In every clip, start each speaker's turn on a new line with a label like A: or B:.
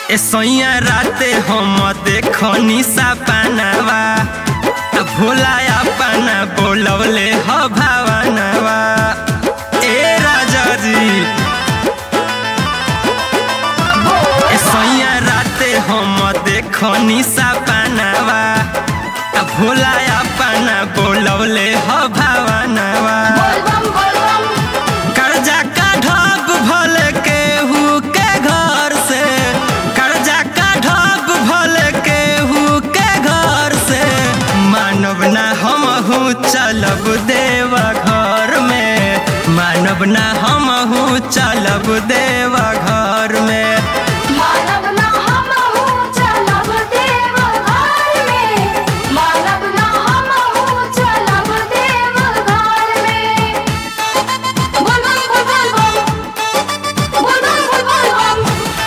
A: ए सैया राते हम देखनी सपनावा आ भोला अपना बोलवले ह भावनवा ए राजा जी ए सैया राते हम देखनी सपनावा आ भोला अपना बोलवले ह भावनवा
B: बोलबम बोलबम
A: कर्जा काढ़ब भले केहू के घर से कर्जा काढ़ब भले केहू के घर से मानव ना हमहू चलब देव घर में मानव ना हमहू चलब देव घर में
B: मानव ना हमहू चलब देव घर में मानव ना हमहू चलब देव घर में बोलबम बोलबम बोलबम बोलबम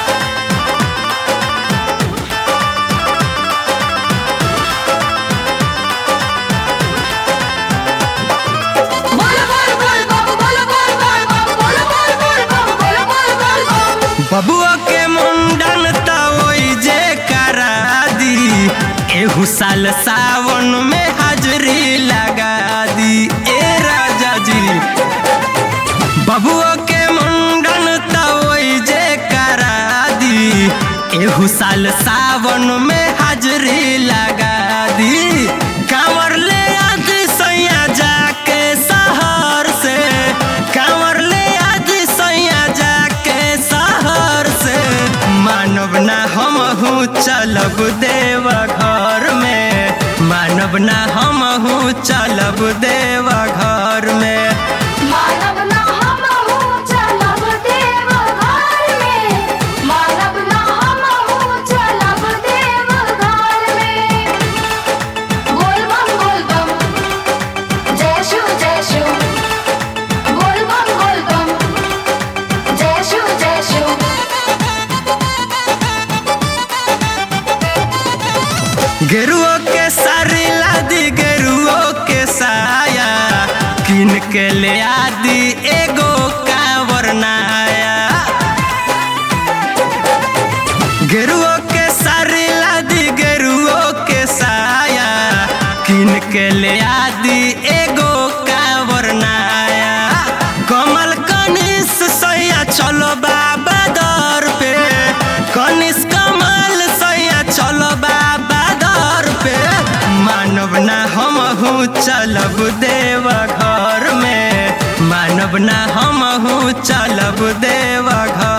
B: बोल बोल बोलबम बोल बोल बोलबम बोल बोल बोलबम बोल बोल बोलबम
A: बबुआ के मुंडन त ओई जे करा दी एहू साल सावन में हाजरी लगा दी ए राजा जी बबुआ के मुंडन त ओई जे करा दी एहू साल सावन में हाजरी लगा दी कांवर ले आदि सैया जाके शहर से कांवर ले आदि सैया जाके शहर से मानव ना हमहू चलब देव घर में मानव ना हमहू चलब देव घर में
B: मानव ना हमहू चलब देव घर में मानव ना हमहू चलब देव घर में बोलबम बोलबम जय शिव जय शिव बोलबम बोलबम जय शिव जय शिव
A: गेरुओ के सारी लादी गेरुओ के साया किन के ले आदि एगो कांवर नाया गेरुओ के सारी लादी गेरुओ के साया किन के ले आदि एगो कांवर नाया कमल कनिस सैया चलो बाबा दर पे कनिस कमल सैया चलो बाबा दर पे मानव ना हमहू चलब देव घर में मानव ना हमहू चलब देव घर